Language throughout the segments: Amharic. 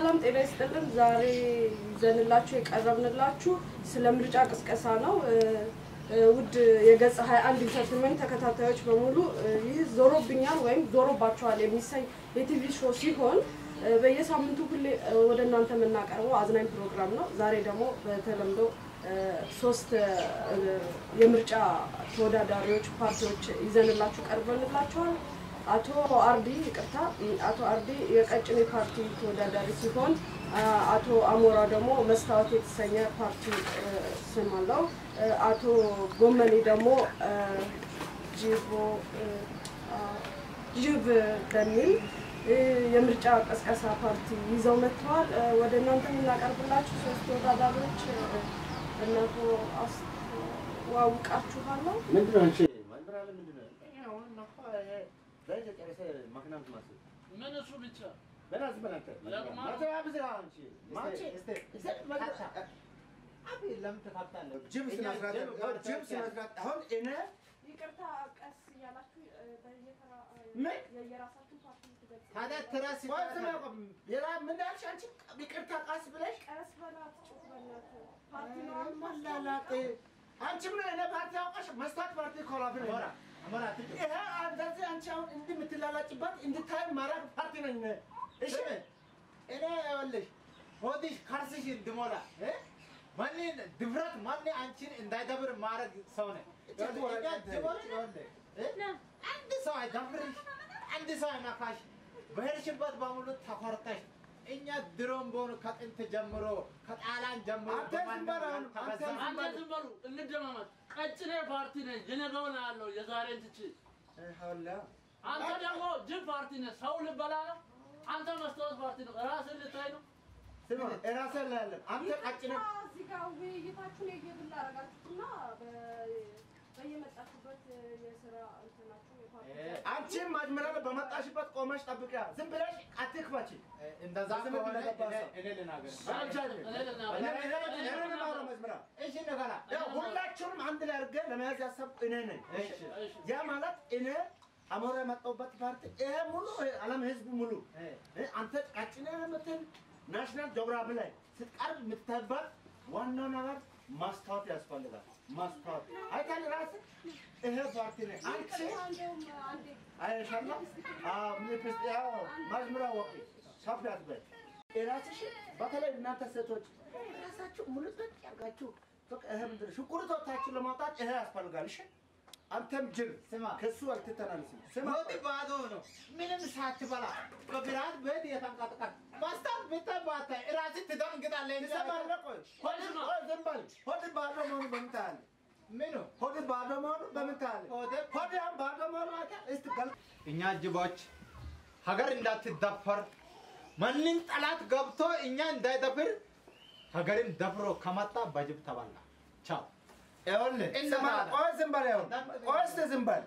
ሰላም ጤና ይስጥልን። ዛሬ ይዘንላችሁ የቀረብንላችሁ ስለ ምርጫ ቅስቀሳ ነው። እ፣ እ፣ ውድ የገጽ 21 ኢንተርቴንመንት ተከታታዮች በሙሉ እ፣ ይህ ዞሮብኛል ወይም ዞሮባችኋል የሚሰኝ የቲቪ ሾው ሲሆን እ፣ በየሳምንቱ ሁሌ እ፣ ወደ እናንተ የምናቀርበው አዝናኝ ፕሮግራም ነው። ዛሬ ደግሞ በተለምዶ እ፣ ሶስት እ፣ የምርጫ ተወዳዳሪዎች ፓርቲዎች ይዘንላችሁ ቀርበንላችኋል። አቶ አርዲ ይቅርታ፣ አቶ አርዲ የቀጭኔ ፓርቲ ተወዳዳሪ ሲሆን አ- አቶ አሞራ ደግሞ መስታወት የተሰኘ ፓርቲ እ፣ ስም አለው። እ፣ አቶ ጎመኔ ደግሞ እ፣ ጅቦ እ፣ አ፣ ጅብ በሚል እ፣ የምርጫ ቀስቀሳ ፓርቲ ይዘው መጥተዋል። እ፣ ወደ እናንተ የምናቀርብላችሁ ሶስት ተወዳዳሪዎች እ፣ እነሆ አስተዋውቃችኋለሁ። ምንድነው አንቺ ማንበራለ ምንድነው? አሁን ነፋ ላይ ተጨረሰ ማክና ምትማስ ምን እሱ ብቻ በላ ዝም በላ አንተ ለቅማ- ማታ ብዝራ አንቺ ማንቺ እስቲ እስቲ መግራ አብ ለምን ተካፍታለህ? ጅብ ስነ ስርዓት ጅብ ስነ ስርዓት አሁን እኔ ይቅርታ ቀስ እያላችሁ እ፣ በየተራ እ፣ ምን? የየራሳችሁን ፓርቲ ትገልጹ። ታዲያ ትራስ ቆይ ስማ ቆይ ሌላ ምን አልሽ አንቺ ይቅርታ ቃስ ብለሽ ቀስ በላት ጩህ በእናትህ። ፓርቲ ነው አሉ ማላላጥ አንቺ ምን እኔ ፓርቲ አውቃሽ መስታት ፓርቲ ኮላፍ ነው አሞራ አሞራ አትጩህ። ይሄ እንደዚህ አንቺ አሁን እንዲህ የምትላላጭበት እንድታይ ማድረግ ፓርቲ ነኝ እኔ። እሺ ስሚ፣ እኔ ይኸውልሽ ሆድሽ ከርስሽ እንድሞላ እ? ማን ድፍረት ማን አንቺን እንዳይደብር ማድረግ ሰው ነኝ። ይኸውልሽ፣ እኛ ጅቦች ይኸውልህ፣ እ? አንድ ሰው አይደፍርሽ፣ አንድ ሰው አይነካሽ፣ በሄድሽበት በሙሉ ተኮርተሽ እኛ ድሮም በሆኑ ከጥንት ጀምሮ ከጣሊያን ጀምሮ አንተ ዝም በል አሁን፣ አንተ ተበዛን። አንተ ዝም በሉ እንደማመጥ ቀጭኔ ፓርቲ ነኝ የነገውን ያለው የዛሬን ትቼ ሀላ አንተ ደግሞ ጅብ ፓርቲ ነህ ሰው ልበላ ነው አንተ መስታወት ፓርቲ ነው ራስን ልታይ ነው ስማ እራስህ ላይ ያለም አንተ ቀጭነ ይቅርታ፣ እዚህ ጋር ውይይታችሁን የግል አደረጋችሁትና በ- በየመጣችሁበት የስራ እንትናችሁ የፓርቲ እ፣ አንቺም መጀመሪያ በመጣሽበት ቆመሽ ጠብቂያ። ዝም ብለሽ አትክፈቺ። እንደዛ ዝም ከሆነ ብለህ ገባ እኔ- ሰው። እኔ ልናገር እኔ ልናገር። እኔ- እኔ- እኔ እኔ ልማረው መጀመሪያ። እሺ ንገራ ያው ሁላችሁንም አንድ ላይ አድርገህ ለመያዝ ያሰብኩ እኔ ነኝ። እሺ እሺ ያ ማለት እኔ አሞራ የመጣሁበት ፓርቲ ይሄ ሙሉ ዓለም ህዝብ ሙሉ እ፣ እ፣ አንተ ቀጭኔ የምትል ናሽናል ጂኦግራፊ ላይ ስትቀርብ የምትታይበት ዋናው ነገር ማስታወት ያስፈልጋል። ማስታወት አይታል ራስህ ይሄ ፓርቲ ነኝ አንቺ እንደውም አንዴ አይሻላ ምንፕስ ያው ማዝምራ ወቂ ሳፍዳት በይ የራስሽ በተለይ እናንተ ሴቶች ራሳችሁ ሙሉት ያርጋችሁ በቃ ይሄ ምንድን ነው ሽንኩርቶታችሁ ለማውጣት ይሄ ያስፈልጋል። እሺ አንተም ጅል ስማ ከሱ አልትተናንስም። ስማ ሆድ ባዶ ነው። ምንም ሳትበላ በብርሃን ቤት የተንቀጥቀጥ ማስታወት ብትባታ እራስህ ትደንግጣለህ እንጂ ትሰማለህ? ቆይ ሆድ ቆይ ዝም በል ሆድ ባዶ መሆኑ በምን ታያለህ? ምኑ ሆድ ባዶ መሆኑ በምን ታያለህ? ሆድ ሆድ ያን ባዶ መሆኑ አይተህ እስቲ ገል እኛ ጅቦች ሀገር እንዳትደፈር ማንም ጠላት ገብቶ እኛ እንዳይደፍር ሀገርን ደፍሮ ከመጣ በጅብ ተበላ። ቻው ይኸውልህ እንደ ስማ፣ ማለት። ቆይ ዝም በል ይኸውልህ ቆይ እስቲ ዝም በል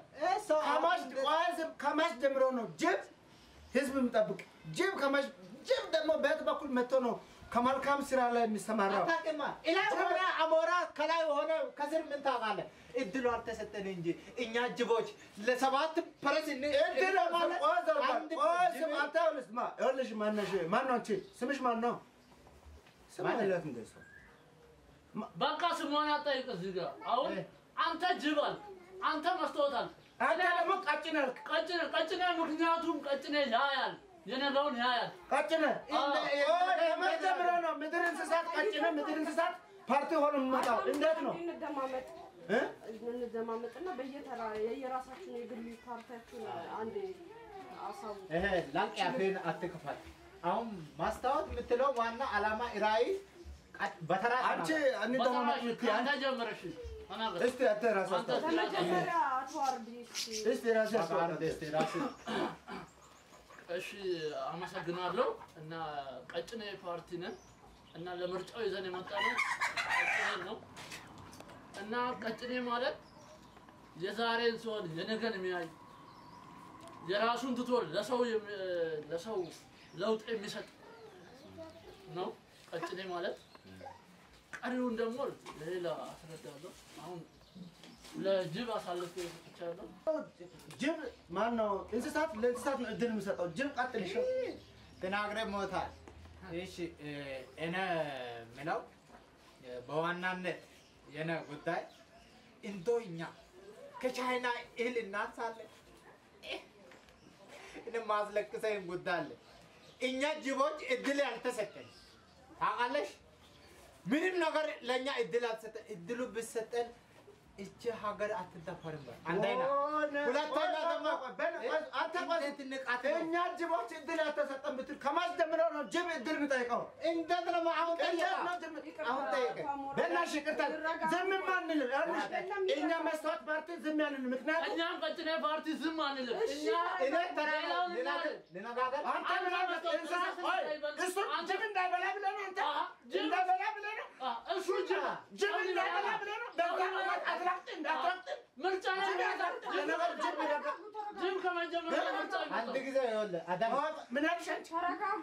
ከማሽ ቆይ ዝም ከማሽ ጀምሮ ነው ጅብ ህዝብ የሚጠብቅ ጅብ ከማሽ ጅብ ደግሞ በየት በኩል መጥቶ ነው ከመልካም ስራ ላይ የሚሰማራው? አታውቅማ። ላይ ሆነ አሞራ ከላይ ሆነ ከስር ምን ታውቃለህ? እድሉ አልተሰጠን እንጂ እኛ ጅቦች ለሰባት ፈረስ እን እድል ማለት ቆይ ዘር በል አንድ ቆይ ጅብ- ስም አንተ ይኸውልህ ስማ ይኸውልሽ ማነሽ ማን ነው አንቺ ስምሽ ማን ነው? ስማ ማን? ይለት እንደ ሰው በቃ ስሟን አጠይቅ እዚህ ጋር አሁን እ። አንተ ጅብ አልክ አንተ መስታወት አልክ አንተ ደግሞ ቀጭን አልክ ቀጭኔ ቀጭኔ ምክንያቱም ቀጭኔ ያያል የነገውን ያያል ቀጭነ እንደ- ከመቼ ጀምሮ ነው ምድር እንስሳት ቀጭነ ምድር እንስሳት ፓርቲ ሆኖ የሚመጣው እንዴት ነው እንደማመጥ እ? እንደማመጥና በየተራ የየራሳችሁን የግል ፓርቲያችሁን አንዴ አሳውቁ። ይሄ ላቅ ያፌን አትክፈል። አሁን ማስታወት የምትለው ዋና ዓላማ ራዕይ ቀጥ- በተራ አንቺ ተናገር። እንደማመጥ በተራሽ የምትይ አንተ አንቺ ጀምረሽ ተናገር እስቲ አንተ ራስህ አንተ አስታውቅ። በመጀመሪያ አቶ አርዲ እስኪ እስቲ ራስህ በቃ አስታውቅ። አንድ እስቲ ራስህ እሺ አመሰግናለሁ እና ቀጭኔ ፓርቲ ነን እና ለምርጫው ይዘን የመጣ ነው ቀጭኔ ነው እና ቀጭኔ ማለት የዛሬን ሲሆን የነገን የሚያይ የራሱን ትቶ ለሰው የሚ- ለሰው ለውጥ የሚሰጥ ነው ቀጭኔ ማለት። ቀሪውን ደግሞ ለሌላ አስረዳለሁ። አሁን ለጅብ አሳልፌ ሰጥቻለሁ። ጅብ ማን ነው? እንስሳት ለእንስሳት ነው እድል የሚሰጠው። ጅብ ቀጥል ይሻል። ተናግረህ ሞታል። እሺ እ፣ እኔ ምለው እ፣ በዋናነት የኔ ጉዳይ እንዶ እኛ ከቻይና እህል እናንሳለን። እኔ ማስለቅሰኝ ጉዳይ አለ። እኛ ጅቦች እድል ያልተሰጠን ታውቃለሽ። ምንም ነገር ለእኛ እድል አልተሰጠን። እድሉ ብሰጠን እቺ ሀገር አትደፈርም። በል። አንደኛ ሁለተኛ ደግሞ አንተ ቆይ፣ እንዴት ንቃት ነው? እኛ ጅቦች እድል ያልተሰጠን ብትል ከማን ጀምረው ነው ጅብ እድል የሚጠይቀው? እንዴት ነው አሁን እንዴት ጠየቃ? ነው ጅብ? ይቅርታ፣ አሁን ጠየቀ። አቶ አሞራ፣ በእናትሽ ይቅርታ፣ ይረጋጋሉ። ዝም አንልም። ይኸውልሽ፣ አይደለም፣ እኛ መስታወት ፓርቲ ዝም ያልን ምክንያቱም እኛም ቀጭኔ ፓርቲ ዝም አንልም። እሺ፣ እኛ እኔ ተራ ሌላውን ልናገር እናያለን። ልነጋገር አንተ አንተ ምን አለ መስታወት እንስሳ መስታወት ቆይ እንዳይበላ- እሱ አንተ- ጅብ እንዳይበላ ብለህ ነው አንተ አሀ፣ ጅብ- እንዳይበላ ብለህ ነው አ፣ እሱ ጅብ ጅብ እንዳይበላ ብለህ ነው በዛ ምክንያት አትራቅጥ እንዳትራቅጥ ምርጫ ላይ ጅብ ያዛል ለነገር ጅብ ይረግጥ ጅብ ከመጀመሪያ ምርጫ አንድ ይመጣል። ጊዜ ይኸውልህ አዳም ምን አልሽ አንቺ ተረጋጉ።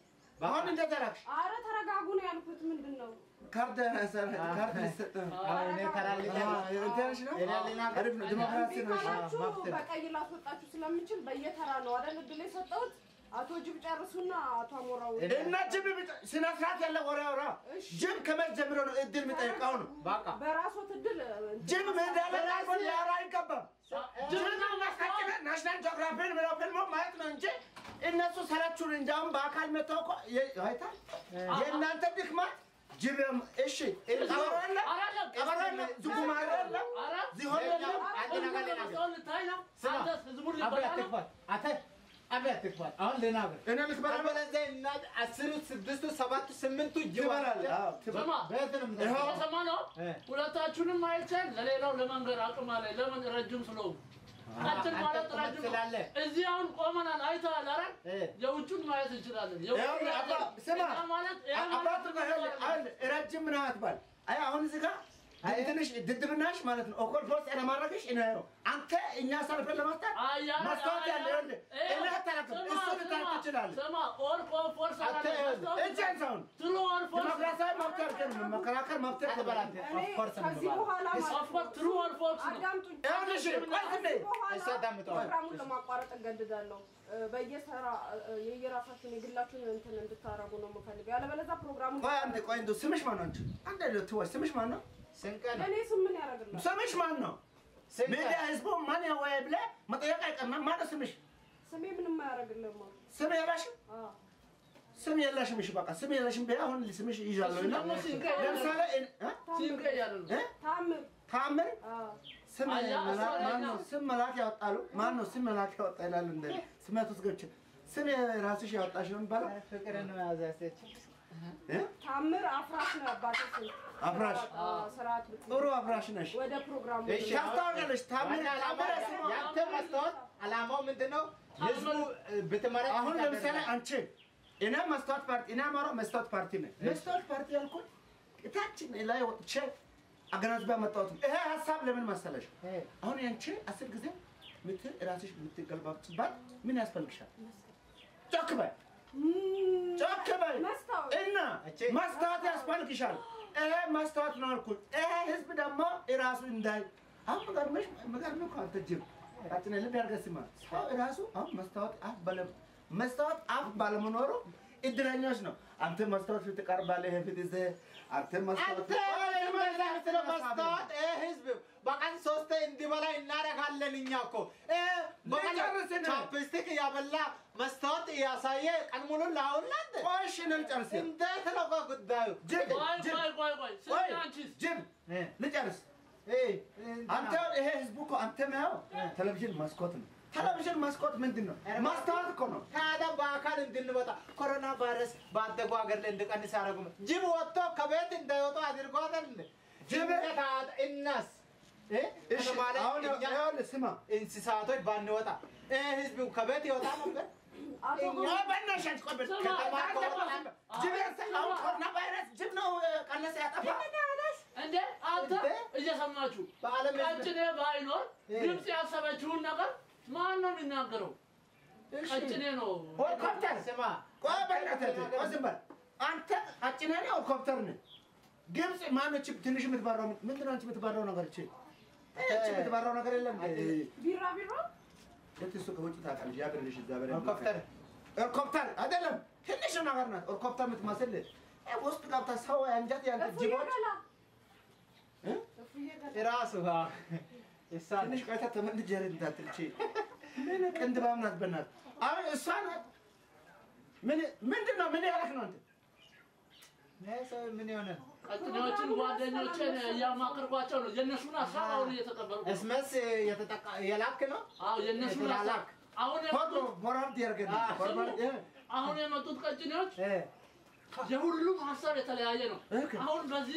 አሁን እንዴት አደረግሽ አረ ተረጋጉ ነው ያልኩት። ምንድን ነው ካርድ ካርድ ሊሰጥ ነው አሁን እኔ ተራ ልጅ እንትንሽ ነው እኔ ልናገር አሪፍ ነው ዲሞክራሲ ነው እሺ ካላችሁ መብት ነው። በቀይ ላስወጣችሁ ስለምችል በየተራ ነው አይደል እድል የሰጠሁት። አቶ ጅብ ጨርሱና አቶ አሞራው እና ጅብ ብቻ- ስነ ስርዓት ያለ ወሬ አውራ እሺ። ጅብ ከመቼ ጀምሮ ነው እድል የሚጠይቀው ነው በቃ በራሶት እድል ጅብ ሜዳ ላይ ራሱ ሊያወራ አይገባም ጅብ ማስታጭነ ናሽናል ጂኦግራፊን ብለው ፊልሞ ማየት ነው እንጂ እነሱ ሰራችሁን እንጂ አሁን በአካል መተው እኮ የ- አይታል የእናንተ ድክመት ጅብ እሺ ቀበሮ የለ አላለም። ቀበሮ የለ ዝጉማሬ የለ ኧረ፣ ዝሆን የለም አንድ ነገር ልናገር ህዝቡን ልታይ ነው። ስማ፣ አንተስ ህዝቡን አብረህ ልበላ ነው። አትግፋት። አንተ አብረህ አትግፋት። አሁን ልናገር እኔ ልትበላ አለበለዚያ እና አስሩ ስድስቱ ሰባቱ ስምንቱ ትበላለህ ጅባል አዎ ትበላለህ ስማ፣ በየት ነው ይኸው። የምትሄደው? የሰማ ነው። እ። ሁለታችሁንም አይቻል ለሌላው ለመንገር አቅም አለ። ለምን ረጅም ስለሆኑ ቀጭን አንተ ማለት ቁመት ረጅም ነው። ስላለህ። እዚህ አሁን ቆመናል። አይተሃል አይደል? እ። የውጩን ማየት እንችላለን። ይኸውልህ አባ ስማ ያ ማለት ያ አባቱ ማለት ጋር ይኸውልህ አሁን ረጅም ምናምን አትባል አይ አሁን እዚህ ጋር ትንሽ ድድብናሽ ማለት ነው ኦኮል ፖስት ለማድረግሽ እኔ ነው አንተ እኛ ሰልፈን ለማስታት አያ- ማስታወት ያለ አያ- ይኸውልህ እኔ አታረክም ስማ፣ እሱ ልታረክ ስማ፣ ትችላለህ ስማ፣ ኦር ኦር ፎርስ አንተ አላለም። ይኸውልህ ማስታወስ እጅህን ሰውን ትሉ ኦር ፎርስ ዲሞክራሲያዊ መብት አድርገን መከራከር መብት አትበላት። እኔ Of course ከዚህ እንባላለን። በኋላ ማለት ኦፍ ኮርስ ትሩ ኦር ፎርስ ነው። አዳምጡኝ። ይኸውልሽ ቆይ ዝም በይ ከዚህ በኋላ እሱ አዳምጠዋል። ፕሮግራሙን ለማቋረጥ እገድዳለሁ። እ፣ በየተራ እ፣ የየራሳችሁን የግላችሁን እንትን እንድታረጉ ነው የምፈልገው። ያለበለዚያ ፕሮግራሙን ቆይ አንዴ ቆይ እንደው ስምሽ ማን ነው አንቺ አንዴ እንደው ትወይ ስምሽ ማን ነው ስንቅ ነው። እኔ ስም ምን ያደርግላል? ስምሽ ማን ነው ስንቅ ሚዲያ ህዝቡ ማን ያወያይ ብለህ መጠየቅ አይቀርም ማን ነው ስምሽ ስሜ ምንም አያደርግልም። ስም የለሽም አዎ ስም የለሽም እሺ በቃ ስም የለሽም ቢያ አሁን ስምሽ ይዣለሁ እና ደግሞ ሲንቀ ለምሳሌ እኔ- እ? ሲንቀ እያለ ነው። እ? ታምር ታምር አዎ ስም አያ፣ መላክ እሷ ማን ነው ላይ ስም መላክ ያወጣሉ ማን ነው ስም መላክ ያወጣ ይላሉ እንደ ስመት ውስጥ ገብቼ ስም ራስሽ ያወጣሽ ነው የሚባለው ፍቅር ነው ያዛሰች እ? ታምር አፍራሽ ነው አባቴ ስም። አፍራሽ አዎ፣ ስርዓት ብትይዝ። ጥሩ አፍራሽ ነሽ ወደ ፕሮግራሙ እሺ፣ ታስታውቂያለሽ ታምር ዋና ዓላማ ታምር ስሟ ያንተ መስታወት ዓላማው ምንድን ነው? ህዝቡ ብትመረጥ አሁን ለምሳሌ አንቺ እኔ መስታወት ፓርቲ እኔ አማራው መስታወት ፓርቲ ነኝ። መስታወት ፓርቲ ያልኩት እታችን ላይ ወጥቼ አገናዝቤ ያመጣሁት ነው። ይሄ ሀሳብ ለምን መሰለሽ? አሁን ያንቺ አስር ጊዜ ምት ራስሽ የምትገለባብጭባት ምን ያስፈልግሻል? ጮክ በይ ጮክ በይ መስታወት እና እቺ መስታወት ያስፈልግሻል። ይሄ መስታወት ነው አልኩት። ይሄ ህዝብ ደግሞ ራሱ እንዳይ አሁን መገርመሽ መገርመ እኮ አንተ ጅብ ቃጭነ ልብ ያርገህ ስማ ሰው ራሱ አሁን መስታወት አፍ ባለ መስታወት አፍ ባለመኖሩ እድለኞች ነው። አንተ መስታወት ፊት ቀርባለህ፣ ይሄ ፊት ይዘህ አንተ መስታወት አንተ የምትመስለው መስታወት ይህ ህዝብ በቀን ሶስቴ እንዲበላ እናደርጋለን። እኛ እኮ ይህ በቀን ልጨርስ ነው። ቻፕስቲክ እያበላ መስታወት እያሳየ ቀን ሙሉ ላውላንተ ቆይ እሺ ነው ልጨርስ። እንዴት ነው ቆይ ጉዳዩ? ጅብ ቆይ ጅብ ቆይ ቆይ ቆይ ስሚ ቆይ አንቺስ ጅብ ልጨርስ። አንተ ይሄ ህዝቡ እኮ አንተ ነው ቴሌቪዥን መስኮት ነው። ቴሌቪዥን መስኮት ምንድን ነው? ማስታወት እኮ ነው። ታዲያ በአካል እንድንወጣ ኮሮና ቫይረስ ባደጉ ሀገር ላይ እንዲቀንስ ያደረጉ ጅብ ወጥቶ ከቤት እንዳይወጡ አድርጓታል። ጅብ እናስ እ? እሺ ከተማ ላይ አሁን እኛ ይኸውልህ ስማ እንስሳቶች ባንወጣ ይህ ህዝብ ከቤት ይወጣ ነበር። አቶ ቆይ በእናትሽ አንቺ ቆይ በል- ስማ፣ ከተማ አንተ ከወጣ- ጅብ ያሰ- አሁን ኮሮና ቫይረስ ጅብ ነው እ፣ ቀነሰ ያጠፋ እንዴ አንተ እንዴ? እየሰማችሁ በዓለም ህዝብ- ቀጭኔ ባይኖር እ። ግብፅ ያሰበችውን ነገር ማን ነው የሚናገረው? ቀጭኔ ነው። ሄሊኮፕተር ስማ ቆይ በእናትህ ቆይ ዝም በል አንተ አጭነህ ነው ሄሊኮፕተር ነህ ግብፅ ማነች ትንሽ የምትበራው ምንድን ነው አንቺ የምትበራው ነገር እቺ እቺ የምትበራው ነገር የለም ቢራ ቢራ የት እሱ ከውጭ ታውቃለች ያገርልሽ እዛ በላይ ሄሊኮፕተር ሄሊኮፕተር አይደለም ትንሽ ነገር ናት። ሄሊኮፕተር የምትመስል እ ውስጥ ገብታ ሰው አንጀት ያለ እፉዬ ጅቦች ገላ እ? እፉዬ ገላ ራሱ ይሳል ትንሽ ቆይታ ተመልጄ እንዳትል እቺ ምን ቅንድባም ናት በእናትህ። አሁን እሷ ናት። ምን ምንድን ነው ምን ያደረክ ነው አንተ? ሰው ምን የሆነ ነው? ቀጭኔዎችን ጓደኞችን እያማከርኳቸው ነው። የእነሱን ሀሳብ አሁን እየተቀበልኩ ነው። እስመስ የተጠቃ የላክ ነው አዎ የእነሱን ሀሳብ የተላላክ አሁን ፎቶ የመጡት ፎርዋርድ ያደርገን አዎ። ፎርዋርድ እ አሁን የመጡት ቀጭኔዎች እ የሁሉም ሀሳብ የተለያየ ነው። ኦኬ። አሁን በዚህ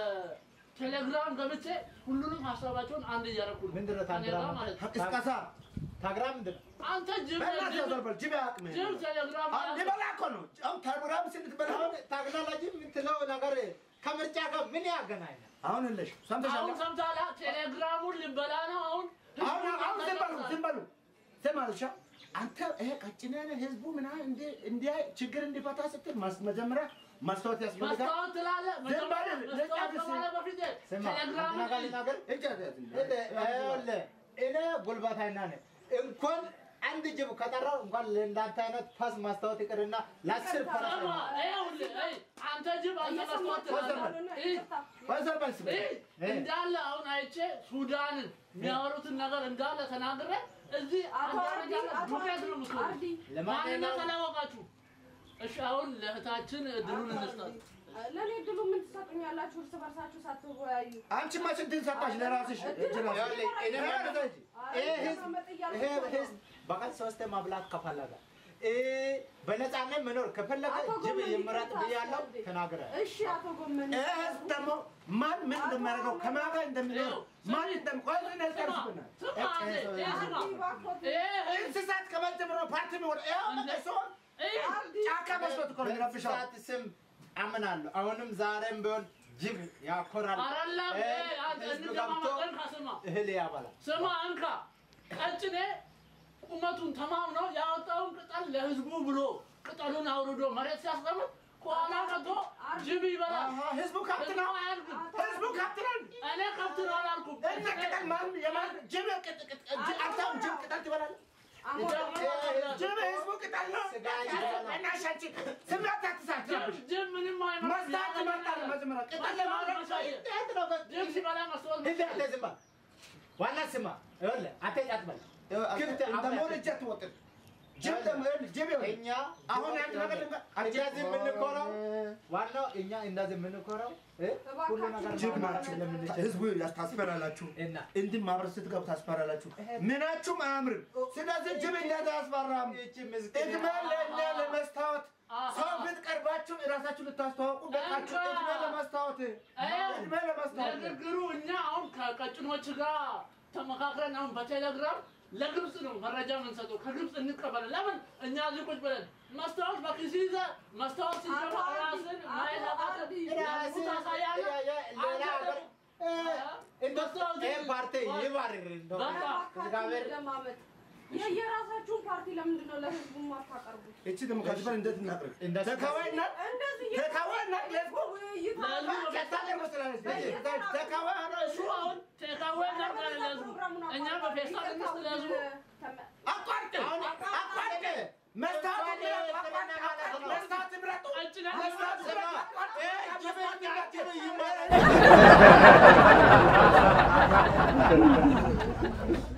በቴሌግራም ገብቼ ሁሉንም ሀሳባቸውን አንድ እያደረኩ ነው። ምንድን ነው ከእኔ ጋር ታግራም? ማለት ነው። ቅስቀሳ ታግራም ምንድን ነው? አንተ ጅብ በእናትህ ጅብ- ያዘርበል ጅብ አያውቅም። ጅብ ቴሌግራም አሁን ሊበላ እኮ ነው። አሁን ቴሌግራም ስትበላ አሁን ታግላላጂ የምትለው ነገር ከምርጫ ጋር ምን ያገናኛል? አሁን የለሽ ሰምተሻል? አሁን ሰምተሃል? ቴሌግራሙን ሊበላ ነው አሁን አሁን አሁን ዝም በሉ ዝም በሉ ዝም አልሻ አንተ ይሄ ቀጭኔ ነህ ህዝቡ ምናምን እንዲ እንዲያ ችግር እንዲፈታ ስትል ማስ- መጀመሪያ ማስታወት ያስፈልጋል። መስታወት ትላለህ። ዝም በል፣ መጀመሪያ መስታወት ልጨርስ። ከማለት በፊት ስማ ቴሌግራም አንድ ነገር ልናገር። እጅ አትያዝ። ይኸውልህ እኔ ጉልበተኛ ነኝ። እንኳን አንድ ጅብ ከጠራው እንኳን ለእንዳንተ አይነት ፋስ ማስታወት ይቅርና ለአስር ፈረስ ሰማ፣ ይኸውልህ፣ አይ፣ አንተ ጅብ አንተ መስታወት ትላለህ። ይህ ወይዘር በል ስበል። ይህ እንዳለ አሁን አይቼ ሱዳንን የሚያወሩትን ነገር እንዳለ ተናግሬ እዚህ አቶ አንድ አርዲ ደረጃ አቶ ዱቄት አርዲ ነው የምትሆነው። አርዲ ማንነት ለማንኛውም አላወቃችሁ። እሺ አሁን ለእህታችን እድሉን እንስጣት። ለእኔ እድሉ ምን ትሰጡኛላችሁ? እርስ በርሳችሁ ሳትወያዩ አንቺ መች እንትን ሰጣሽ ለራስሽ እጅ ራስሽ? ይኸውልህ እኔ ማለት ነው ይሄ ህዝብ መቀመጥ እያልኩ ይሄ ነው። ህዝብ በቀን ሶስት ማብላት ከፈለገ እ በነፃነት መኖር ከፈለገ አቶ ጅብ ጎመን ይምረጥ ይቅርታ ብያለሁ አስረዳኝ። ተናግረ እሺ አቶ ጎመን ይሄ ህዝብ ደግሞ ማን ምን እንደሚያደርገው ከማን ጋር እንደሚኖር ማን እንደሚቆይ ምን ያስቀርስብናል? ስማ አንዴ፣ ይህ ስማ። አርዲ እባክዎት ይህ እንስሳት ከመጀመሩ ፓርቲ የሚወደ ይኸው ሰው ይህ ጫካ መስሎት እኮ ነው የሚረብሸው። በእንስሳት ስም አምናለሁ። አሁንም ዛሬም ቢሆን ጅብ ያኮራል። አይደለም እ ይሄ አንተ ህዝብ ገብቶ እንደማመጠን ከስማ እህል ያበላል። ስማ እንካ ቀጭኔ ቁመቱን ተማምኖ ያወጣውን ቅጠል ለህዝቡ ብሎ ቅጠሉን አውርዶ መሬት ሲያስቀምጥ ከኋላ መጥቶ ጅብ ይበላል። አሃ፣ ህዝቡ ከብት ነው። ህዝቡ አያልቅም። ህዝቡ ከብት ነው። እኔ ከብት ነው አላልኩም። እና ቅጠል ማን የማን ጅብ ቅጥ- ቅጥ- ጅብ አንተም ጅብ ቅጠል ትበላለህ? ጅብ ህዝቡ ቅጠል ነው። ስጋ ይበላል። በእናትሽ አንቺ ስሜት አትሳትረብሽ። ጅብ ምንም አይነት መስታት ይመርጣል መጀመሪያ ቅጠል ለማድረግ እንዴት ነው በ- ጅብ ሲበላ መስሎት እንዴ አንተ ዝም በል። ዋና ስማ ይኸውልህ አትሄድ አትበል። ክፍት እንደ አፍ ሞልጄ አትወጥር። ጅብ ደግሞ ይኸውልህ፣ ጅብ ይኸውልህ፣ እኛ አሁን አንድ ነገር ልንገር፣ እንደዚህ የምንኮረው ዋናው እኛ እንደዚህ የምንኮረው እ ሁሉ ነገር ጅብ ማውራት ናችሁ። ስለምንችል ህዝቡ ታስፈራላችሁ። እና እንዲህ ማህበረሰብ ስትገቡ ታስፈራላችሁ። ምናችሁም አያምርም። ስለዚህ ጅብ እንዴት አያስፈራም? ይህቺ ምስኪን እድሜ ለእኛ ለመስታወት ሰው ፊት ቀርባችሁ እራሳችሁ ልታስተዋውቁ በቃችሁ። እድሜ ለመስታወት እድሜ ለመስታወት ንግግሩ እኛ አሁን ከቀጭኖች ጋር ተመካክረን አሁን በቴሌግራም ለግብፅ ነው መረጃ የምንሰጠው። ከግብፅ እንቀበል። ለምን እኛ እዚህ ቁጭ ብለን መስታወት በኪስ ይዘህ መስታወት ሲጀመር አቶ አርዲ፣ ራስን አቶ ማየት አቃተህ። አርዲ፣ ለህዝቡ ታሳያለህ። ሌላ ሀገር እንደው ይሄ ፓርቲ ይባርር እንደው በቃ እግዚአብሔር ለማመጥ የየራሳችሁን ፓርቲ ለምንድን ነው ለህዝቡ የማታቀርቡት? እቺ ደግሞ ከዚህ በላይ እንዴት እናቅርብ? እንደሱ- ተካዋይና እንደዚህ ተካዋይና ለህዝቡ ውይይት ለህዝቡ ታቀርብ ስላለች ተካዋይ እሱ አሁን ቴካዌ እናድርጋለን ለህዝቡ። እኛ በፌስታል እንስጥ ለህዝቡ። አቋርጥ አቋርጥ መስታወት ምረጡ አቋርጥ መስታወት ምረጡ ቀጭኔ መስታወት ምረጡ አቋርጥ ጅብ ጅብ ይመረጥ